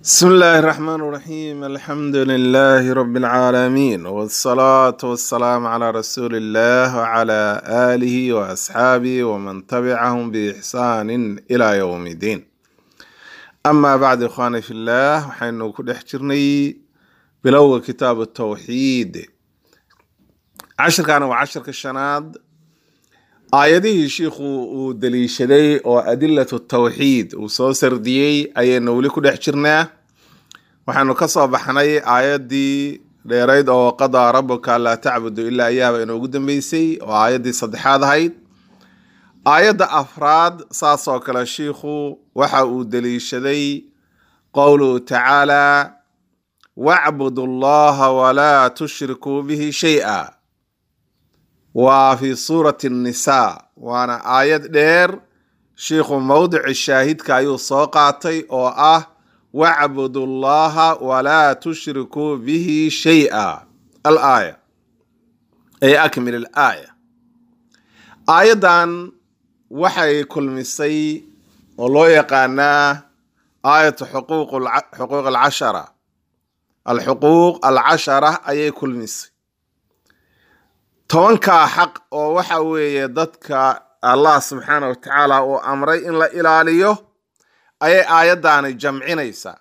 بسم الله الرحمن الرحيم الحمد لله رب العالمين والصلاة والسلام على رسول الله وعلى آله وأصحابه ومن تبعهم بإحسان إلى يوم الدين أما بعد إخواني في الله وحين كل حجرني بلو كتاب التوحيد عشر كان وعشر كالشناد aayadihii shiikhu uu daliishaday oo adilatu tawxiid uu soo sardiyey ayaynu weli ku dhex jirnaa waxaanu ka soo baxnay aayaddii dheerayd oo qadaa rabuka laa tacbudu ilaa iyaaba inoogu dambeysay oo aayaddii saddexaad ahayd aayadda afraad saasoo kale shiikhu waxa uu daliishaday qowluhu tacaala wacbudu allaha walaa tushrikuu bihi shay-a waa fi suurati nnisaa waana aayad dheer shiikhu mowdici shaahidka ayuu soo qaatay oo ah wacbudu llaha walaa tushrikuu bihi shay-a alaaya ay akmil alaaya aayaddan waxay kulmisay oo loo yaqaanaa aayatu xuquuq xuquuq alcashara alxuquuq alcashara ayay kulmisay tobankaa xaq oo waxa weeye dadka allah subxaana wa tacaala uu amray in la ilaaliyo ayay aayaddaani jamcinaysaa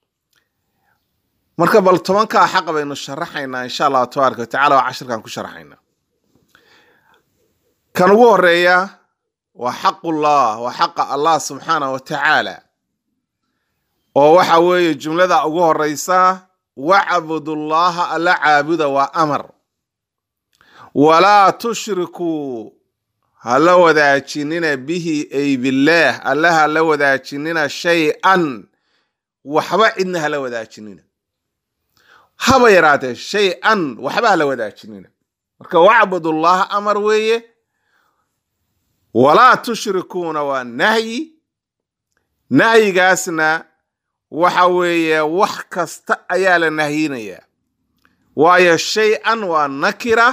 marka bal tobankaa xaq baynu sharaxaynaa insha allahu tabaaraka wa tacala waa cashirkan ku sharaxaynaa kan ugu horeeya waa xaqullah waa xaqa allah subxaana wa tacaala oo waxa weeye jumlada ugu horeysa wacbudullaha alla caabuda waa amar walaa tushrikuu hala wadaajinina bihi ay billaah alla hala wadaajinina shay-an waxba cidna hala wadaajinina haba yaraatee shay-an waxba hala wadaajinina marka wacbudullaha amar weeye walaa tushrikuuna waa nahyi nahyigaasna waxa weeye wax kasta ayaa la nahyinayaa waayo shay-an waa nakira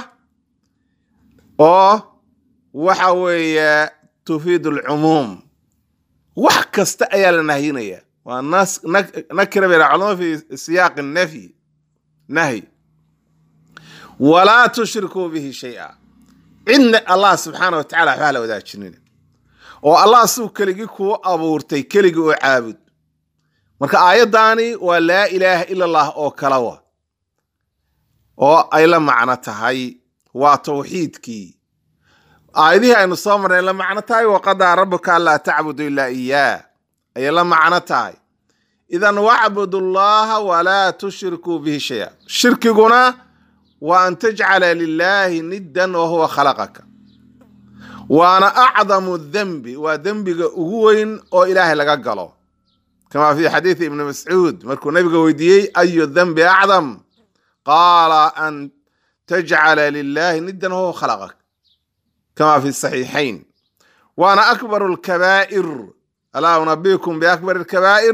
oo waxa weeye tufiid alcumuum wax kasta ayaa la nahyinaya waa nakira bay culama fi siyaaqi nafyi nahyi walaa tushrikuu bihi shay-a cidna allah subxaana wa tacala waxbaa la wadaajinina oo allah suu keligii kuu abuurtay keligii oo caabud marka aayaddaani waa laa ilaaha ila allah oo kala wa oo ay la macno tahay waa tawxiidkii aayadihii aynu soo marnay la macno tahay waqadaa rabuka anlaa tacbudu ilaa iyaah ayay la macno tahay idan wacbudu llaha walaa tushrikuu bihi shaya shirkiguna waa an tajcala lilaahi niddan wa huwa khalaqaka waana acdamu dembi waa dembiga ugu weyn oo ilaahay laga galo kama fi xadiidi ibni mascuud markuu nabiga weydiiyey ayu dembi acdam qaala an tajcala lilahi niddan wahuwa khalaqak kama fi saxiixayn waana akbaru lkabaa'ir alaa unabikum biakbar lkabaa'ir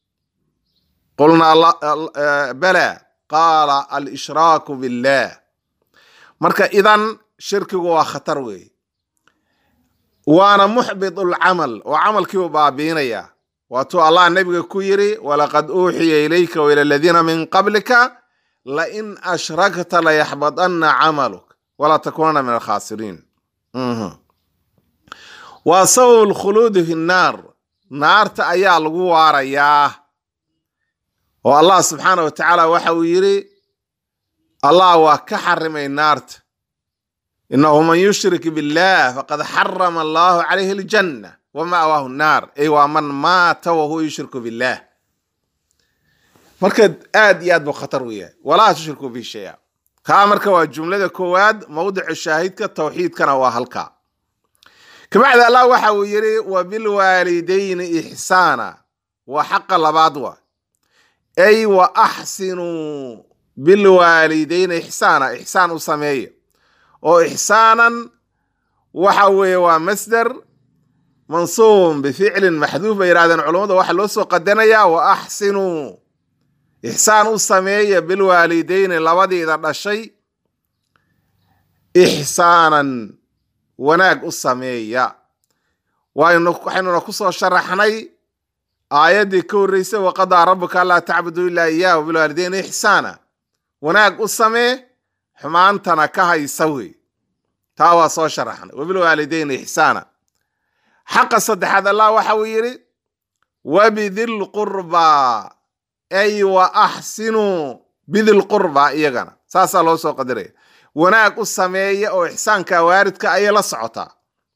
qulnaa bala qaala alshraaku billah marka idan shirkigu waa khatar weeye waana muxbit lcamal oo camalkiibu baabiinaya waatuu allah nabiga ku yiri walaqad uuxiya ilayka waila aladiina min qablika lain ashrakta layaxbadanna camaluk walaa takuunana min alkhaasiriin waa sabab lkhuluudi fi nnaar naarta ayaa lagu waarayaa oo allah subxaana wa tacaala waxa uu yidhi allah waa ka xarimay naarta inahu man yushrik billah faqad xarama allahu calayhi aljanna wa ma'waahu nnaar ay waa man maata wahuwa yushriku billah marka aad iyo aad buu khatar u yahay walaa tushrikuu bihi shaya kaa marka waa jumlada koowaad mowdica shaahidka tawxiidkana waa halkaa kabacdi allah waxa uu yidhi wa bilwaalidayni ixsaana waa xaqa labaad wa ay wa axsinuu bilwaalidayni ixsaana ixsaan u sameeya oo ixsaanan waxa weeye waa masder mansuubun bificlin maxduuf bay yidhahdeen culammada waxaa loo soo qadanayaa wa axsinuu ixsaan u sameeya bilwaalidayni labadiida dhashay ixsaanan wanaag u sameeya waxaynuna ku soo sharaxnay aayaddii ka horreysay waqadaa rabbuka allaa tacbuduu ilaa iyaahu bilwaalideyni ixsaana wanaag u samee xumaantana ka haysa wey taa waa soo sharaxnay wabilwaalideyni ixsaana xaqa saddexaad allah waxa uu yidhi wabidilqurbaa ay wa axsinuu bidilqurbaa iyagana saasaa loo soo qadiraya wanaag u sameeya oo ixsaanka waaridka ayay la socotaa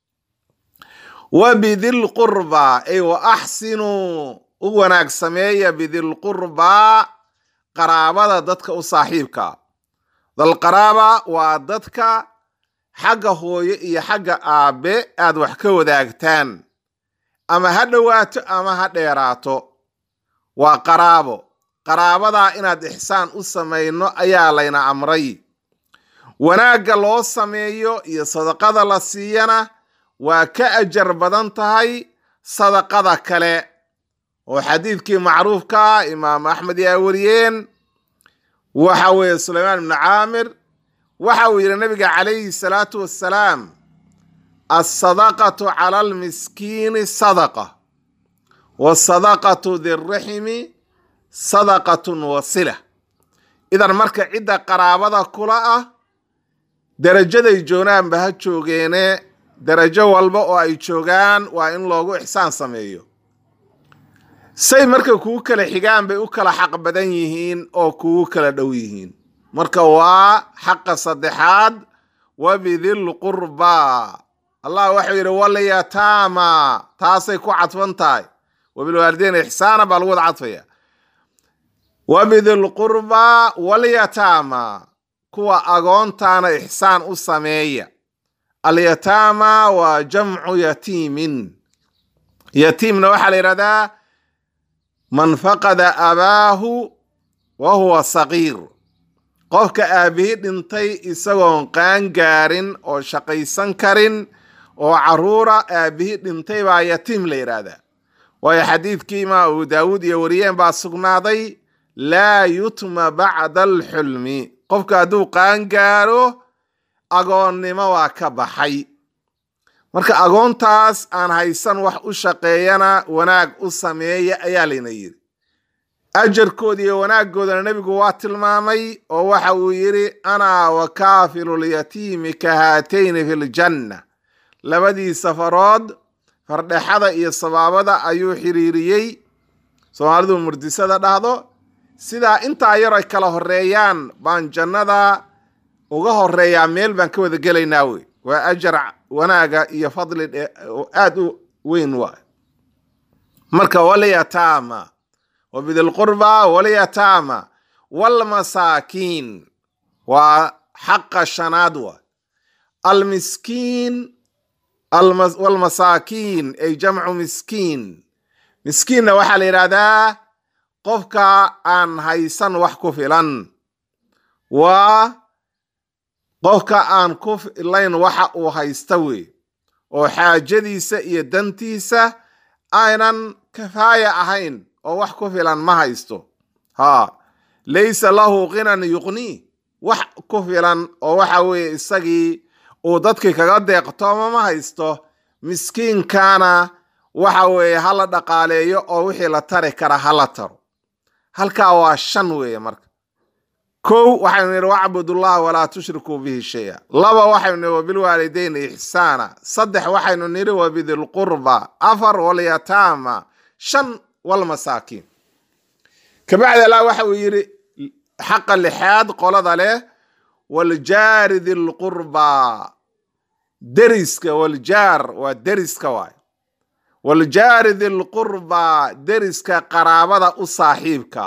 wabidilqurbaa ay wa axsinuu u wanaag sameeya bidilqurbaa qaraabada dadka u saaxiibka dalqaraaba waa dadka xagga hooyo iyo xagga aabe aad wax ka wadaagtaan ama ha dhowaato ama ha dheeraato waa qaraabo qaraabadaa inaad ixsaan u samayno ayaa layna amray wanaagga loo sameeyo iyo sadaqada la siiyana waa ka ajar badan tahay sadaqada kale oo xadiidkii macruufkaa imaam axmed yaa wariyeen waxa weeye sulaymaan ibnu caamir waxa uu yidhi nabiga calayhi salaatu wassalaam alsadaqatu cala almiskiini sadaqa wasadaqatu dirraximi sadaqatun wasila idan marka cidda qaraabada kula ah derajaday joogaanba ha joogeene derajo walba oo ay joogaan waa in loogu ixsaan sameeyo say marka kugu kala xigaan bay u kala xaq badan yihiin oo kugu kala dhow yihiin marka waa xaqa saddexaad wabidilqurbaa allah waxau yidhi walyataama taasay ku cadfan tahay wabilwaalideyn ixsaana baa lagu wada cadfaya wabidilqurbaa walyataama kuwa agoontaana ixsaan u sameeya alyataama waa jamcu yatiimin yatiimna waxaa la yidhahdaa man faqada abaahu wa huwa saqiir qofka aabbihi dhintay isagoon qaan gaarin oo shaqaysan karin oo caruura aabbihi dhintay baa yatiim la yidhaahdaa waayo xadiidkii imaam abu daawuud iyo wariyeen baa sugnaaday laa yutma bacda alxulmi qofka hadduu qaan gaaro agoonnimo waa ka baxay marka agoontaas aan haysan wax u shaqeeyana wanaag u sameeya ayaa layna yidhi ajarkooda iyo wanaaggoodana nebigu waa tilmaamay oo waxa uu yidhi anaa wa kaafilulyatiimi ka haatayni fi ljanna labadii safarood fardhexada iyo sabaabada ayuu xiriiriyey soomaalidu murdisada dhahdo sidaa intaa yar ay kala horeeyaan baan jannada uga horeeyaa meel baan ka wada gelaynaa wey waa ajar wanaaga iyo fadli aad u weyn waay marka walyataama wabidilqurba walyataama walmasaakiin waa xaqa shanaad waay almiskiin walmasaakiin ay jamcu miskiin miskiinna waxaa la yidhaahdaa qofka aan haysan wax ku filan waa qofka aan ku filayn waxa uu haysta wey oo xaajadiisa iyo dantiisa aynan kafaaya ahayn oo wax ku filan ma haysto ha laysa lahu qinan yuqnii wax ku filan oo waxa weeye isagii uu dadkii kaga deeqtooma ma haysto miskiinkana waxa weeye hala dhaqaaleeyo oo wixii la tari kara hala taro halkaa waa shan weeye marka kow waxaynu nidhi wacbudullaha walaa tushrikuu bihi shaya laba waxaynu nidhi wabilwaalideyni ixsaana saddex waxaynu nidhi wabidilqurba afar walyataama shan walmasaakiin kabacdi allah waxa uu yidhi xaqa lixaad qolada leh waljaari dilqurba deriska waljaar waa deriska waay waljaari dilqurba deriska qaraabada u saaxiibka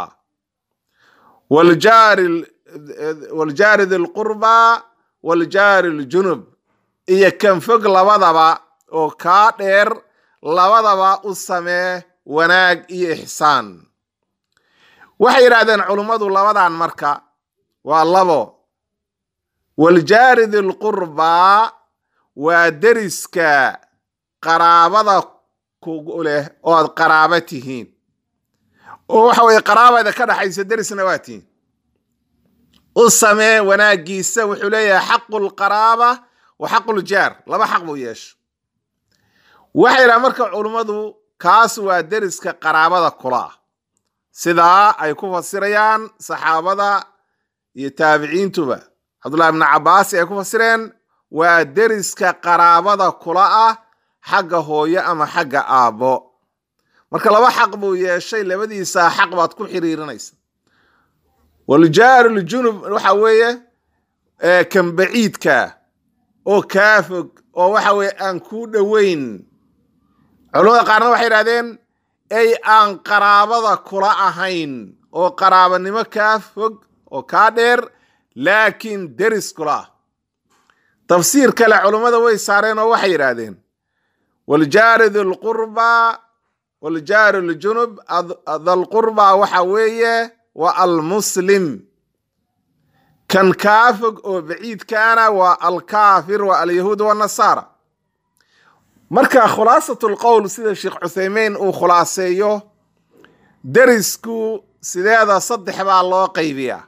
waljaari dilqurba waljaari ljunub iyo kan fog labadaba oo kaa dheer labadaba u samee wanaag iyo ixsaan waxay yidhahdeen culummadu labadan marka waa labo waljaari dilqurba waa deriska qaraabada kugu leh oo aad qaraaba tihiin oo waxa weye qaraabada ka dhaxaysa derisna waa tihiin u samee wanaagiisa wuxuu leeyahay xaqu lqaraaba wa xaqu ljaar laba xaq buu yeesho waxay yidhaha marka culummadu kaas waa deriska qaraabada kula ah sidaa ay ku fasirayaan saxaabada iyo taabiciintuba cabdullahi ibnu cabbaasi ay ku fasireen waa deriska qaraabada kula ah xagga hooyo ama xagga aabbo marka laba xaq buu yeeshay labadiisaa xaq baad ku xiriirinaysa waljaaruljunub waxa weeye kan baciidka oo kaa fog oo waxa weeye aan kuu dhoweyn culamada qaarna waxay idhahdeen ay aan qaraabada kula ahayn oo qaraabanimo kaa fog oo kaa dheer laakiin deris kula ah tafsiir kale culummada way saareen oo waxay yidhaahdeen waljaari dulqurba waljaari ljunub dalqurba waxa weeye waa almuslim kan kaa fog oo baciidkaana waa alkaafir waa alyahuud wanasaara marka khulaasat lqowl sida sheekh cuthaymeyn uu khulaaseeyo derisku sideeda saddex baa loo qaybiyaa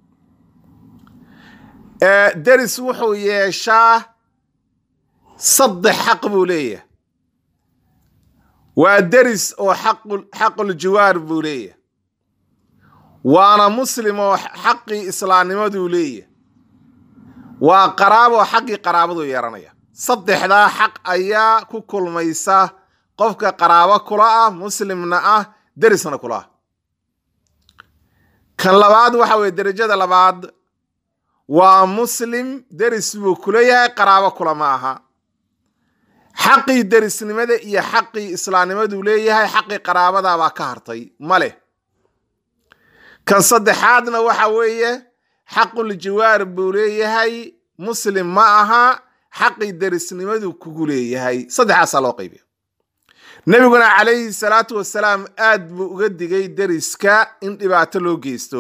deris wuxuu yeeshaa saddex xaq buu leeyahay waa deris oo xaquljiwaar buu leeyahay waana muslim oo xaqii islaamnimaduu leeyahay waa qaraabo xaqii qaraabaduu yeeranaya saddexdaa xaq ayaa ku kulmaysa qofka qaraabo kula ah muslimna ah derisna kula ah kan labaad waxa weye derajada labaad waa muslim deris buu kuleeyahay qaraabo kula ma aha xaqii derisnimada iyo xaqii islaamnimaduu leeyahay xaqii qaraabadabaa ka hartay ma leh kan saddexaadna waxa weeye xaquljiwaar buu leeyahay muslim ma aha xaqii derisnimadu kugu leeyahay saddexaasaa loo qaybiya nebiguna calayhi salaatu wasalaam aad buu uga digay deriska in dhibaato loo geysto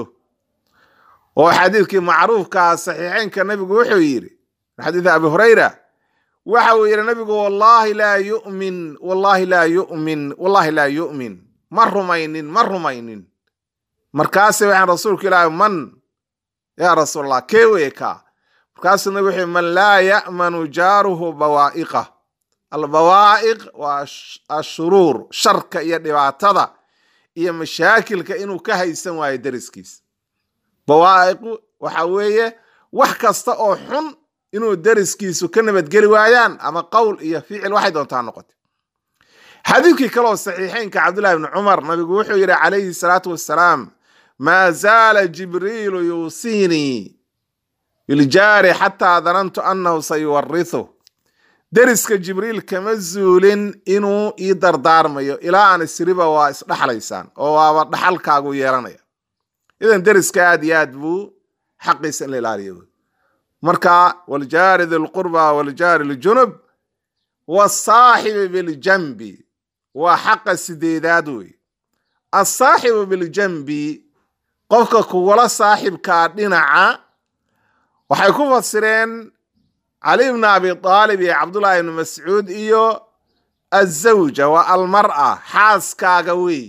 oo xadiidkii macruufkaa saxiixeynka nebigu wuxuu yidhi xadiid abi hurayra waxa uu yidhi nabigu wallaahi laa yu'min wallaahi laa yu'min wallaahi laa yu'min ma rumaynin ma rumaynin markaase waxaan rasuulku ilaahi man yaa rasuulallah kee weye kaa markaasuu nabi wuxuu man laa ya'manu jaaruhu bawaa'iqa albawaa'iq waa ashuruur sharka iyo dhibaatada iyo mashaakilka inuu ka haysan waayo deriskiisa bawaa'iqu waxa weeye wax kasta oo xun inuu deriskiisu ka nabadgeli waayaan ama qowl iyo ficil waxay doontaa noqotay xadiidkii kaleoo saxiixeynka cabdullahi bni cumar nabigu wuxuu yidhi calayhi salaatu wassalaam maa zaala jibriilu yuusiinii biljaari xataa danantu annahu sayuwarithu deriska jibriil kama zuulin inuu ii dardaarmayo ilaa aan isriba waa isdhaxlaysaan oo waaba dhaxalkaagu yeelanaya idan deriska aad iyo aad buu xaqiisa in la ilaaliyo marka waljaari dilqurba waljaari ljunub wasaaxibi biljanbi waa xaqa sideedaad wey asaaxibu biljanbi qofka kugula saaxibkaa dhinaca waxay ku fasireen cali bni abi aalib iyo cabdullaahi ibni mascuud iyo azawja waa almar'a xaaskaaga wey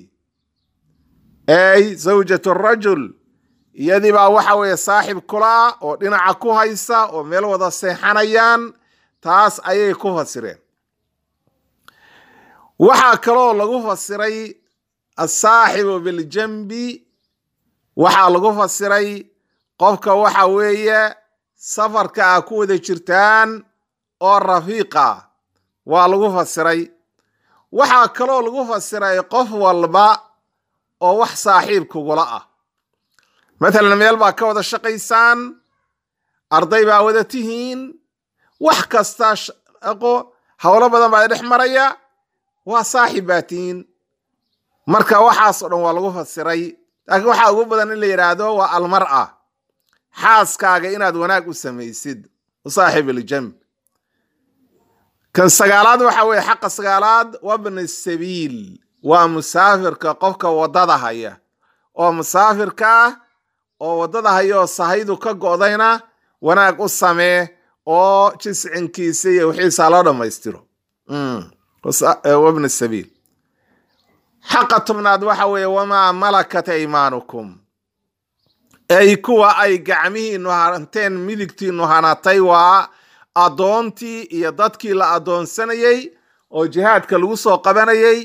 ey zawjat rajul iyadii baa waxa weeye saaxib kula oo dhinaca ku haysa oo meel wada seexanayaan taas ayay ku fasireen waxaa kaloo lagu fasiray asaaxibu biljanbi waxaa lagu fasiray qofka waxa weeye safarka a ku wada jirtaan oo rafiiqa waa lagu fasiray waxaa kaloo lagu fasiray qof walba oo wax saaxiib kugula ah matalan meel baa ka wada shaqaysaan arday baa wada tihiin wax kasta shaqo howlo badan baa dhex maraya waa saaxib baa tihiin marka waxaasoo dhan waa lagu fasiray laakiin waxaa ugu badan in la yidhaahdo waa almar'a xaaskaaga inaad wanaag u samaysid saaxib iljamb kan sagaalaad waxa weeye xaqa sagaalaad wabni sabiil waa musaafirka qofka waddada haya oo musaafirka ah oo waddada haya oo sahaydu ka go'dayna wanaag u samee oo jiscinkiisa iyo wixiisaa loo dhammaystiro wabni sabiil xaqa tobnaad waxa weeye wamaa malakat aymaanukum ay kuwa ay gacmihiinu hanteen midigtiinu hanatay waa addoontii iyo dadkii la addoonsanayey oo jihaadka lagu soo qabanayey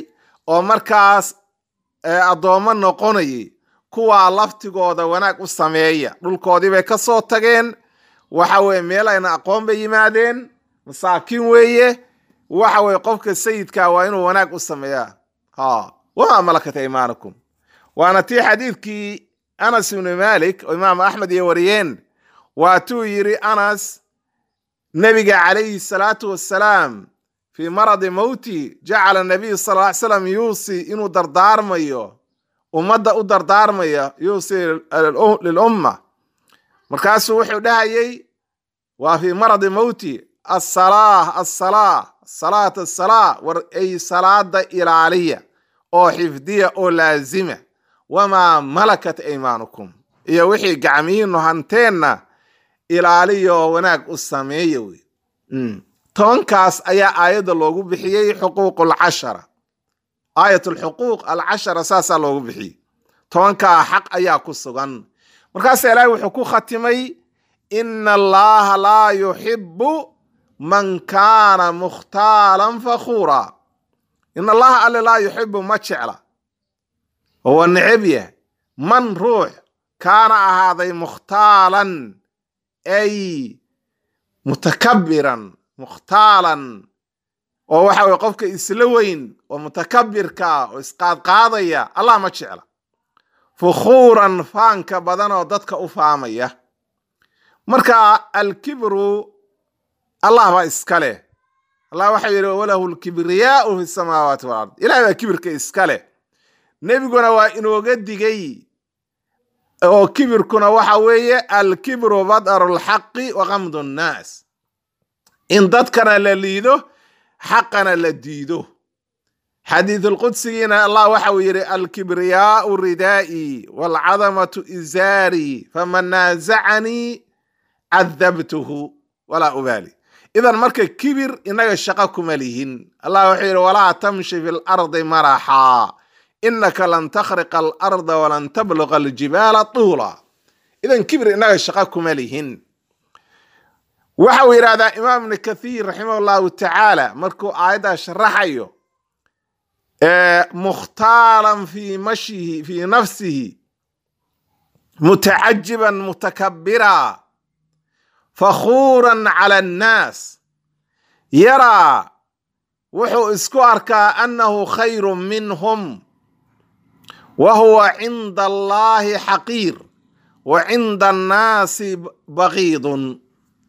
oo markaas addoommo noqonayay kuwaa laftigooda wanaag u sameeya dhulkoodii bay ka soo tageen waxa weye meel ayna aqoon bay yimaadeen masaakiin weeye waxa weye qofka sayidka waa inuu wanaag u sameeyaa ha wamaa malakat aymaanakum waana tii xadiidkii anas ibnu malik oo imaamu axmed iyo wariyeen waatuu yidhi anas nebiga calayhi salaatu wassalaam fii maradi mowti jacala nabiy sal ly slam yuusi inuu dardaarmayo ummadda u dardaarmaya yuusi lilumma markaasuu wuxuu dhahayay waa fii maradi mowti asalaa asalaa salaat asalaa war ay salaada ilaaliya oo xifdiya oo laazima wamaa malakat aymaanukum iyo wixii gacmihiinu hanteenna ilaaliyo wanaag u sameeya wey tobankaas ayaa aayadda loogu bixiyey xuquuq alcashara aayat alxuquuq alcashara saasaa loogu bixiyey tobankaa xaq ayaa ku sugan markaasa ilaahay wuxuu ku khatimay ina allaha laa yuxibu man kaana mukhtaalan fakhuura in allaha alle laa yuxibu ma jecla oo waa neceb yahay man ruux kaana ahaaday mukhtaalan ay mutakabiran mukhtaalan oo waxa weye qofka isla weyn oo mutakabirka oo isqaadqaadaya allah ma jecla fukhuuran faanka badan oo dadka u faamaya marka alkibru allah baa iska leh allah waxau yidhi walahu lkibriyaau fi samaawaati walard ilahay baa kibirka iska leh nebiguna waa inooga digay oo kibirkuna waxa weeye alkibru badaru lxaqi wa kamdu nnaas in dadkana la liido xaqana la diido xadiisulqudsigiina allah waxa uu yidhi alkibriyaau ridaa'i waalcadamatu izaari faman naasacanii cadabtuhu walaa ubaali idan marka kibir inaga shaqo kuma lihin allah wuxuu yidhi walaa tamshi fi lardi maraxaa inaka lan takhriqa alarda walan tabluqa aljibaala tuula idan kibir inaga shaqo kuma lihin waxa uu yidhahdaa imaam ibni kathiir raximah llahu tacaala markuu aayaddaa sharaxayo mukhtaalan fii mashyihi fii nafsihi mutacajiban mutakabira fakhuuran cala annaas yaraa wuxuu isku arkaa annahu khayru minhum wa huwa cinda allahi xaqiir wa cinda annaasi baqiidun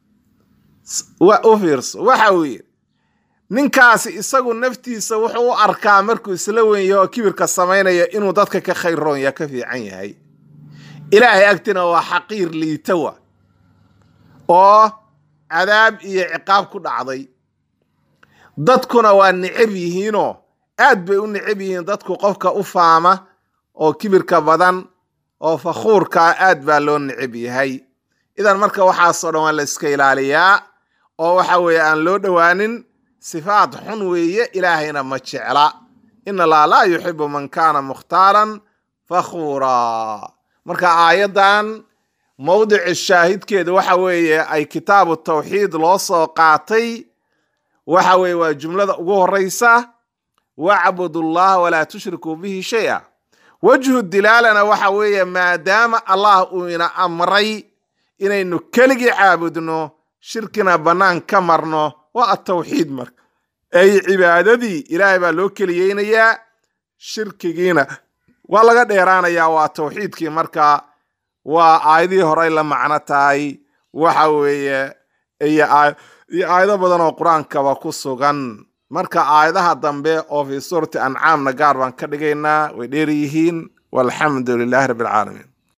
u fiirso waxa uu yidhi ninkaasi isagu naftiisa wuxuu u arkaa markuu isla wenyaho oo kibirka samaynaya inuu dadka ka khayr roonyaa ka fiican yahay ilaahay agtina waa xaqiir liitawa oo cadaab iyo ciqaab ku dhacday dadkuna waa necab yihiinoo aad bay u necab yihiin dadku qofka u faama oo kibirka badan oo fakhuurkaa aad baa loo necab yahay idan marka waxaasoo dhan waa la iska ilaaliyaa oo waxa weeye aan loo dhowaanin sifaad xun weeye ilaahayna ma jecla in allah laa yuxibu man kaana mukhtaalan fakhuuraa marka aayaddan mowdici shaahidkeeda waxa weeye ay kitaabu tawxiid loo soo qaatay waxa weeye waa jumlada ugu horeysa wacbudu llaha walaa tushrikuu bihi shay-a wejhu dilaalana waxa weeye maadaama allah uu ina amray inaynu keligii caabudno shirkina bannaan ka marno waa atawxiid marka ay cibaadadii ilaahay baa loo keliyeynayaa shirkigiina waa laga dheeraanayaa waa tawxiidkii marka waa aayadihii horey la macno tahay waxa weeye iyo aayado badan oo qur-aankaba ku sugan marka aayadaha dambe oo fii suurati ancaamna gaar baan ka dhigaynaa way dheer yihiin walxamdu lilaahi rabbi alcaalamiin